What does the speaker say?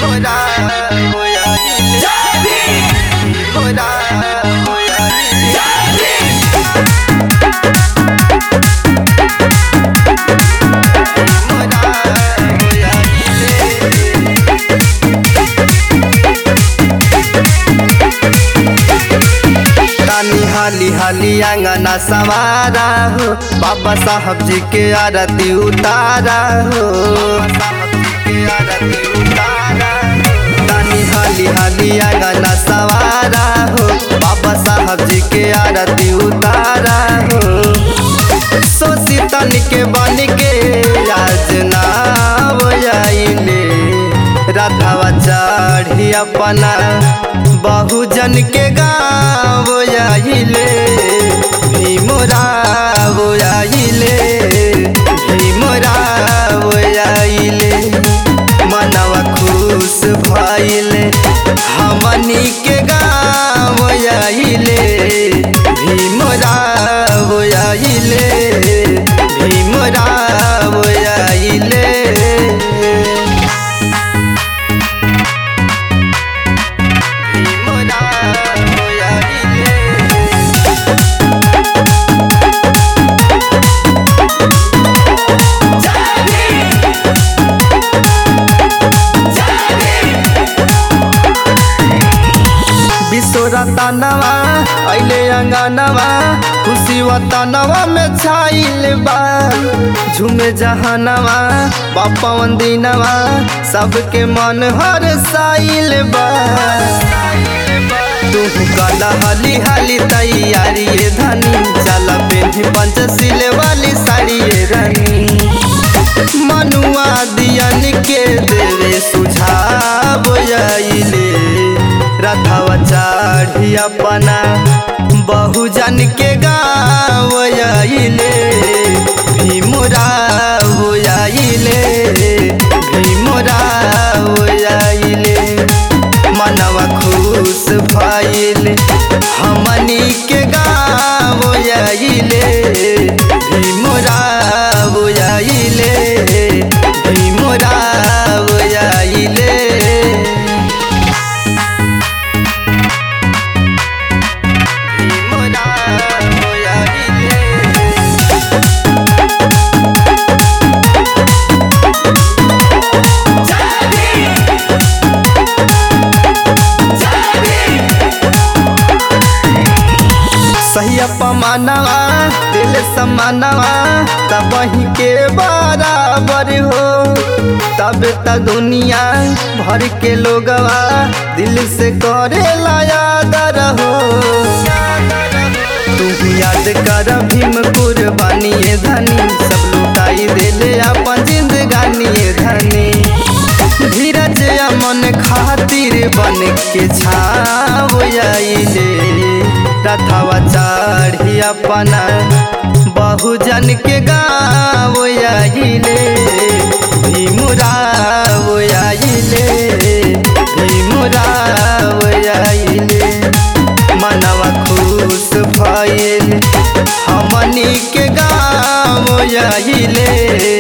मोरा होया मोरा होया मोरा होया तानी हाली हाली आंगना सवारा हो बाबा साहब जी के आरती उतारा हो तानी हाली हाली आंगना सवारा हो बाबा साहब जी के आरती उतारा हो सोची तन के बन के आज नाव आइले राधावा चढ़ी अपना बहुजन के गाँव आइले भीमराव आइले भीमराव आइले मनवा खुश भइले हमनी के गाँव आइले भीमराव आइले भीमराव आइले विश्वरतनवा अइले अंगनवा खुशी वतनवा में छाइल बा झूमे जहानवा बापवन दिनवा सबके मन हर साइल बा तू कला हाली हाली तैयारी ये धनी चल पेन्ही पंचशील वाली साड़ी ये रानी मनुआ दियन के देवे सुझाव आइले रथवा चढ़ी अपना बहुजन के गाँव आइले भीमराव आइले भीमराव आइले मनवा खुश भइले हमनी के गाँव आइले भीमराव आइले भीमराव आइले सही पमानवा दिल समानवा तब ही के बराबर हो तब त दुनिया भर के लोगवा दिल से करे याद हो तू याद कर भीम कुर्बानी ये धनी सब लुटाई देले अपन जिंदगानी ये धनी धीरज अमन खातिर बन के छाव आइले रथवा चढ़ी अपना बहुजन के गाँव आइले भीमराव आइले भीमराव आइले मनवा खुश भइल हमनी के गाँव आइले